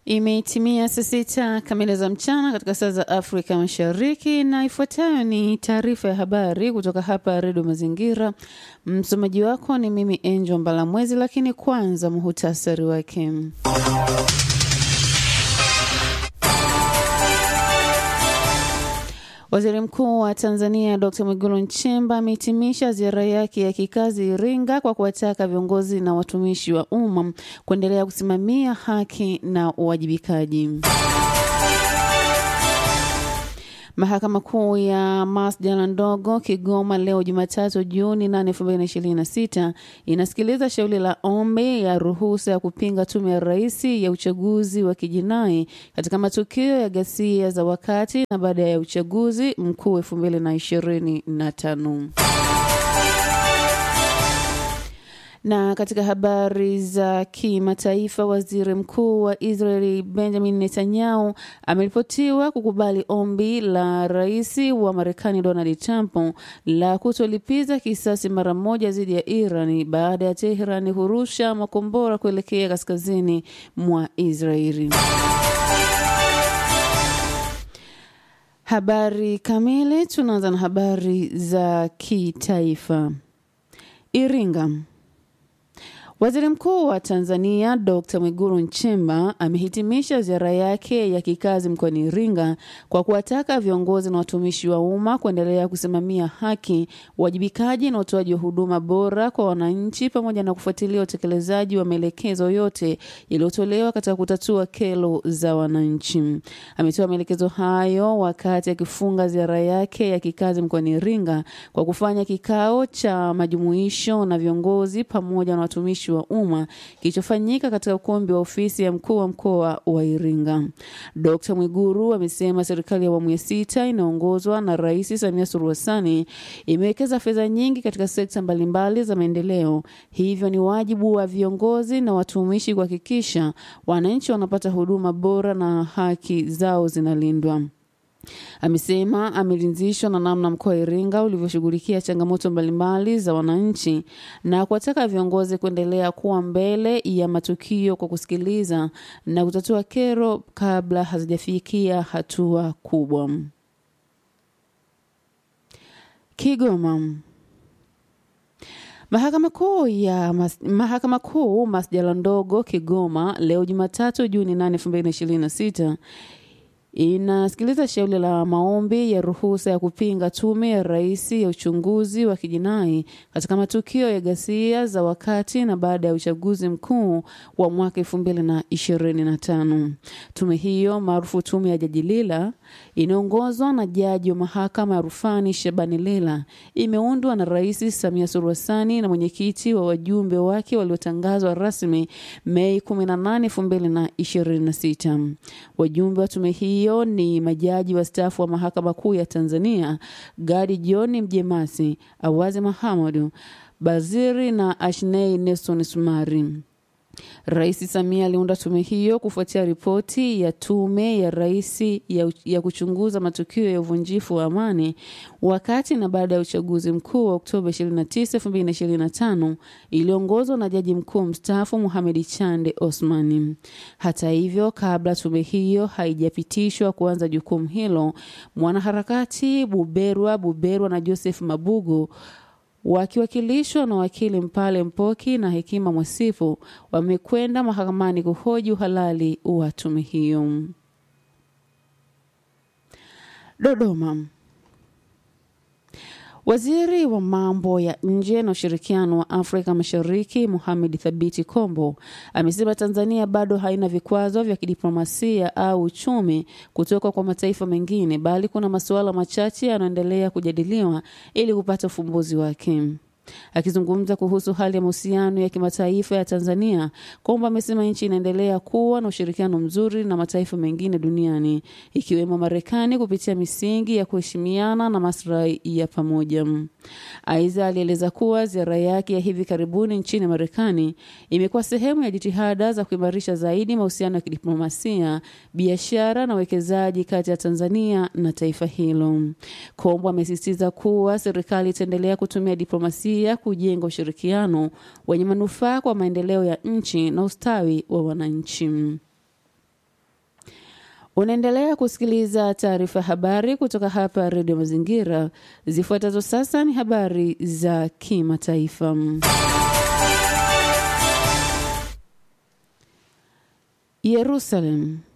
Imetimia saa sita kamili za mchana katika saa za Afrika Mashariki, na ifuatayo ni taarifa ya habari kutoka hapa Redio Mazingira. Msomaji wako ni mimi Angel Mbalamwezi, lakini kwanza muhutasari wake. Waziri Mkuu wa Tanzania Dr. Mwigulu Nchemba amehitimisha ziara yake ya kikazi Iringa kwa kuwataka viongozi na watumishi wa umma kuendelea kusimamia haki na uwajibikaji. Mahakama Kuu ya masjala ndogo Kigoma leo Jumatatu Juni 8, 2026 inasikiliza shauri la ombi ya ruhusa ya kupinga tume ya rais ya uchaguzi wa kijinai katika matukio ya ghasia za wakati na baada ya uchaguzi mkuu 2025. Na katika habari za kimataifa, waziri mkuu wa Israeli Benjamin Netanyahu ameripotiwa kukubali ombi la rais wa Marekani Donald Trump la kutolipiza kisasi mara moja dhidi ya Iran baada ya Teheran hurusha makombora kuelekea kaskazini mwa Israeli. Habari kamili, tunaanza na habari za kitaifa. Iringa. Waziri Mkuu wa Tanzania Dr. Mwigulu Nchemba amehitimisha ziara yake ya kikazi mkoani Iringa kwa kuwataka viongozi na watumishi wa umma kuendelea kusimamia haki, uwajibikaji na utoaji wa huduma bora kwa wananchi pamoja na kufuatilia utekelezaji wa maelekezo yote yaliyotolewa katika kutatua kero za wananchi. Ametoa maelekezo hayo wakati akifunga ziara yake ya kikazi mkoani Iringa kwa kufanya kikao cha majumuisho na viongozi pamoja na watumishi wa umma kilichofanyika katika ukumbi wa ofisi ya mkuu wa mkoa wa Iringa. Dkt. Mwiguru amesema serikali ya awamu ya sita inaongozwa na Rais Samia Suluhu Hassan imewekeza fedha nyingi katika sekta mbalimbali za maendeleo, hivyo ni wajibu wa viongozi na watumishi kuhakikisha wananchi wanapata huduma bora na haki zao zinalindwa. Amesema ameridhishwa na namna mkoa wa Iringa ulivyoshughulikia changamoto mbalimbali za wananchi na kuwataka viongozi kuendelea kuwa mbele ya matukio kwa kusikiliza na kutatua kero kabla hazijafikia hatua kubwa. Kigoma. Mahakama Kuu ya mas, Mahakama Kuu masjala ndogo Kigoma leo Jumatatu Juni 8, 2026 inasikiliza shauri la maombi ya ruhusa ya kupinga tume ya rais ya uchunguzi wa kijinai katika matukio ya ghasia za wakati na baada ya uchaguzi mkuu wa mwaka elfu mbili na ishirini na tano. Tume hiyo maarufu tume ya Jaji Lila inaongozwa na jaji wa mahakama ya rufani Shabani Lila imeundwa na Rais Samia Suluhu Hassan na mwenyekiti wa wajumbe wake waliotangazwa rasmi Mei 18, 2026. Wajumbe wa tume hiyo ni majaji wastaafu wa mahakama kuu ya Tanzania Gadi John Mjemasi, Awazi Mahamadu Baziri na Ashnei Nelson Sumari. Rais Samia aliunda tume hiyo kufuatia ripoti ya tume ya rais ya, ya kuchunguza matukio ya uvunjifu wa amani wakati na baada ya uchaguzi mkuu wa Oktoba 29, 2025 iliongozwa na jaji mkuu mstaafu Mohamed Chande Osmani. Hata hivyo, kabla tume hiyo haijapitishwa kuanza jukumu hilo, mwanaharakati Buberwa Buberwa na Joseph Mabugu wakiwakilishwa na wakili Mpale Mpoki na Hekima Mwasifu wamekwenda mahakamani kuhoji uhalali wa tume hiyo. Dodoma. Waziri wa mambo ya nje na ushirikiano wa Afrika Mashariki Mohamed Thabiti Kombo amesema Tanzania bado haina vikwazo vya kidiplomasia au uchumi kutoka kwa mataifa mengine, bali kuna masuala machache yanayoendelea kujadiliwa ili kupata ufumbuzi wake. Akizungumza kuhusu hali ya mahusiano ya kimataifa ya Tanzania, Kombo amesema nchi inaendelea kuwa na ushirikiano mzuri na mataifa mengine duniani ikiwemo Marekani kupitia misingi ya kuheshimiana na maslahi ya pamoja. Aidha, alieleza kuwa ziara yake ya hivi karibuni nchini Marekani imekuwa sehemu ya jitihada za kuimarisha zaidi mahusiano ya kidiplomasia, biashara na uwekezaji kati ya Tanzania na taifa hilo. Kombo amesisitiza kuwa serikali itaendelea kutumia diplomasia kujenga ushirikiano wenye manufaa kwa maendeleo ya nchi na ustawi wa wananchi. Unaendelea kusikiliza taarifa habari kutoka hapa Redio Mazingira. Zifuatazo sasa ni habari za kimataifa. Yerusalem.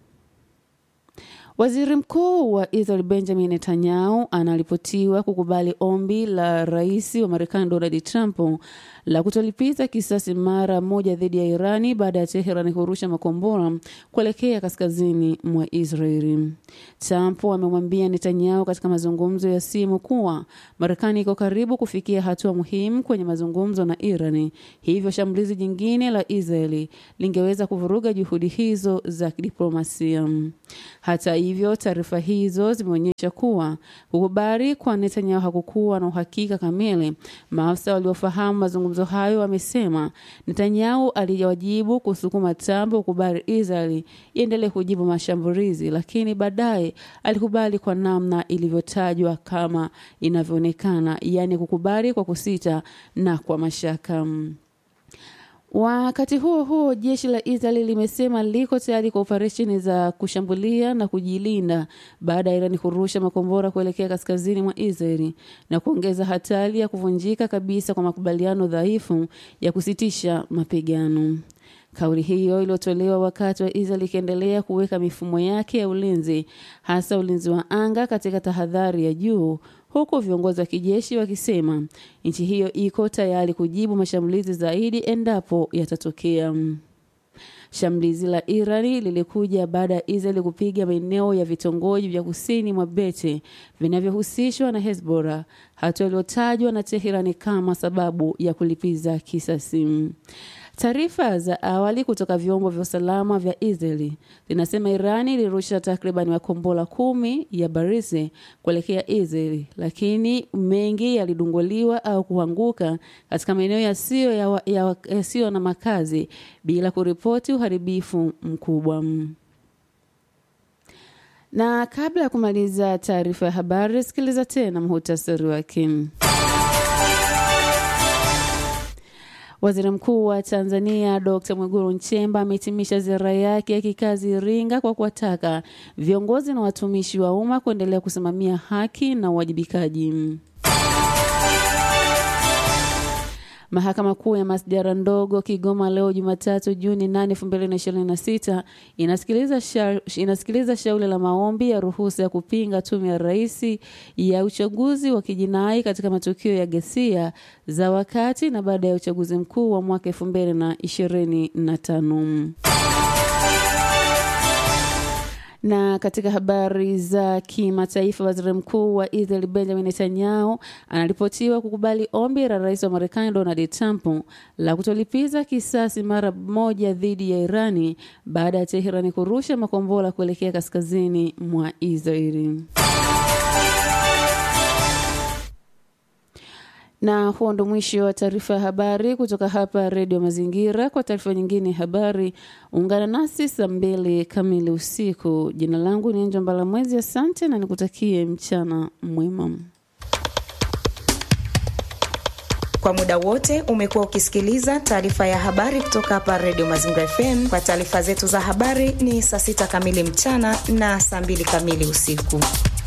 Waziri Mkuu wa Israel Benjamin Netanyahu anaripotiwa kukubali ombi la rais wa Marekani Donald Trump la kutolipiza kisasi mara moja dhidi ya Irani baada ya Teheran kurusha makombora kuelekea kaskazini mwa Israeli. Trump amemwambia Netanyahu katika mazungumzo ya simu kuwa Marekani iko karibu kufikia hatua muhimu kwenye mazungumzo na Irani, hivyo shambulizi jingine la Israeli lingeweza kuvuruga juhudi hizo za kidiplomasia. Hata hivyo, taarifa hizo zimeonyesha kuwa kukubali kwa Netanyahu hakukuwa na uhakika kamili. Maafisa waliofahamu mazungumzo hayo wamesema Netanyahu aliwajibu kusukuma Trump kukubali Israeli iendelee kujibu mashambulizi, lakini baadaye alikubali kwa namna ilivyotajwa kama inavyoonekana, yaani kukubali kwa kusita na kwa mashaka. Wakati huo huo, jeshi la Israeli limesema liko tayari kwa operesheni za kushambulia na kujilinda baada ya Irani kurusha makombora kuelekea kaskazini mwa Israeli na kuongeza hatari ya kuvunjika kabisa kwa makubaliano dhaifu ya kusitisha mapigano. Kauli hiyo iliyotolewa wakati wa Israel ikiendelea kuweka mifumo yake ya ulinzi, hasa ulinzi wa anga, katika tahadhari ya juu, huku viongozi wa kijeshi wakisema nchi hiyo iko tayari kujibu mashambulizi zaidi endapo yatatokea. Shambulizi la Irani lilikuja baada ya Israeli kupiga maeneo ya vitongoji vya kusini mwa Bete vinavyohusishwa na Hezbollah, hatua iliyotajwa na Teherani kama sababu ya kulipiza kisasi. Taarifa za awali kutoka vyombo vya usalama vya Israeli zinasema Irani ilirusha takriban makombora kumi ya barisi kuelekea Israeli, lakini mengi yalidunguliwa au kuanguka katika maeneo yasiyo ya, ya, yasiyo na makazi bila kuripoti uharibifu mkubwa. Na kabla ya kumaliza taarifa ya habari, sikiliza tena muhutasari wake. Waziri Mkuu wa Tanzania Dr. Mwigulu Nchemba amehitimisha ziara yake ya kikazi Iringa kwa kuwataka viongozi na watumishi wa umma kuendelea kusimamia haki na uwajibikaji. Mahakama Kuu ya Masjara ndogo Kigoma leo Jumatatu Juni 8, 2026 inasikiliza sha, inasikiliza shauri la maombi ya ruhusa ya kupinga tume ya rais ya uchaguzi wa kijinai katika matukio ya ghasia za wakati na baada ya uchaguzi mkuu wa mwaka 2025. Na katika habari za kimataifa, waziri mkuu wa Israel Benjamin Netanyahu anaripotiwa kukubali ombi la rais wa Marekani Donald Trump la kutolipiza kisasi mara moja dhidi ya Irani baada ya Teherani kurusha makombora kuelekea kaskazini mwa Israeli. na huo ndo mwisho wa taarifa ya habari kutoka hapa redio mazingira kwa taarifa nyingine ya habari ungana nasi saa mbili kamili usiku jina langu ni njombala mwezi asante na nikutakie mchana mwema kwa muda wote umekuwa ukisikiliza taarifa ya habari kutoka hapa redio mazingira fm kwa taarifa zetu za habari ni saa sita kamili mchana na saa mbili kamili usiku